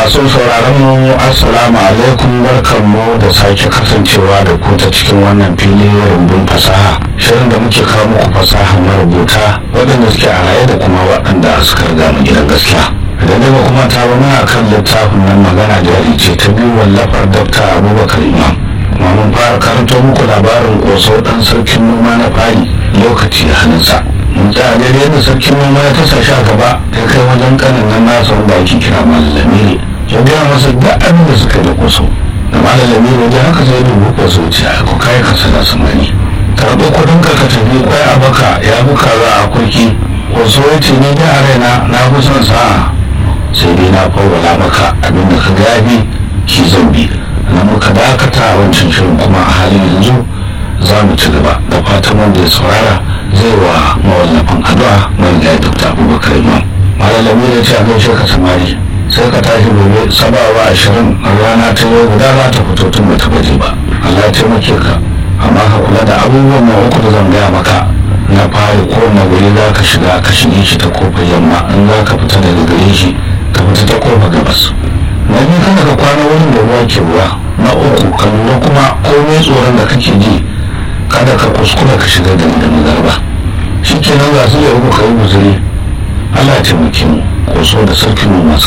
masu sauraron mu assalamu alaikum barkanmu da sake kasancewa da ku ta cikin wannan fili rumbun fasaha shirin da muke kawo muku fasaha marubuta waɗanda suke a raye da kuma waɗanda suka riga mu gidan gaskiya idan daga kuma ta ba muna kan littafin nan magana jari ce ta biyu wallafar dakta abubakar imam kuma mun fara karanto muku labarin ƙoso ɗan sarkin noma na fari lokaci a hannunsa mun tsaya daidai yadda sarkin noma ya tasa shi a gaba ya kai wajen kanin nan nasa wanda ake kira malami ne ya gaya masa duk abin da suka da koso da malami ne da haka sai dubu koso ce a ko kai ka sana samani karɓi kuɗin ka ka tafi kwai a baka ya buka za a kurki koso ya ce ni da a raina na fi son sa'a sai dai na fawwala maka abin da ka gabi shi zan bi na muka dakata a wancan shirin kuma a halin yanzu za mu ci gaba da fatan wanda ya saurara zai wa mawallafin addu'a mai da dr abubakar imam malalami ya ce a gaishe ka samari sai ka tashi gobe sabawa ashirin rana ta yau guda za ta fito tun bata baje ba allah ya taimake ka amma ka kula da abubuwan ma uku da zan gaya maka na fari ko na guri za ka shiga ka shige shi ta kofar yamma in za ka fita daga gare shi ka fita ta kofar gabas na biyu kada ka kwana wurin da ruwa ke ruwa na uku ka lura kuma komai tsoron da kake ji kada ka kuskura ka shiga da da magarba shi kenan ga su ya uku ka yi guzuri allah ya taimake mu ko so da sarkin mu masu